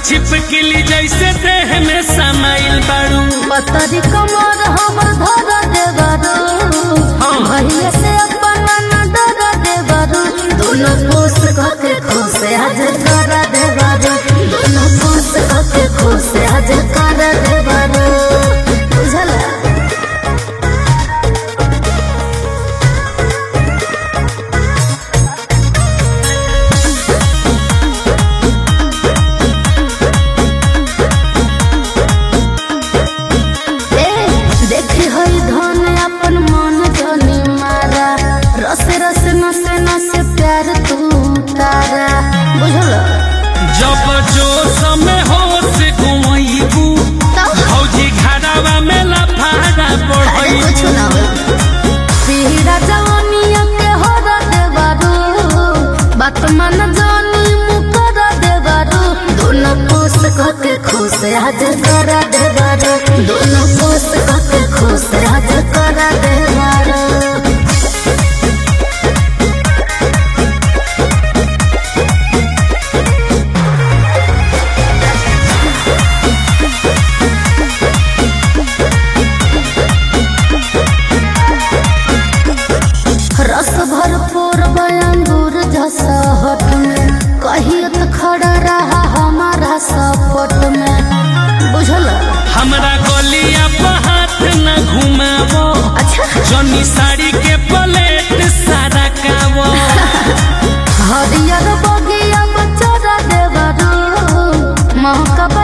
छिपकली जैसे देह में समाइल बाड़ू पतरी कमर हमर धर देवरू भैया से अपन न डर देवरू दोनों पोस के खुश आज कर देवरू दोनों पोस के खुश आज कर देवरू बुझला ए, देखी हई धन अपन मन जनी मारा रस रस नसे नसे प्यार तू तारा बुझल जब जोश में होश घुमैबू भौजी घरवा में लफाड़ा अरे बढ़ैबू कुछ ना हो पीड़ा जवानिया के हो देबारू बात मन जानी मुकर देबारू दोनों पोस के खुश आज कर देबारू दोनों पोस के खुश आज कर देबारू रस भरपूर बयांगूर जसा हट में कहिए तो खड़ा रहा हमारा सपट में बुझल हमरा गलिया पर हाथ न घुमावो अच्छा जनी साड़ी के प्लेट सारा कावो हरियर बगिया में चरा देवरू महका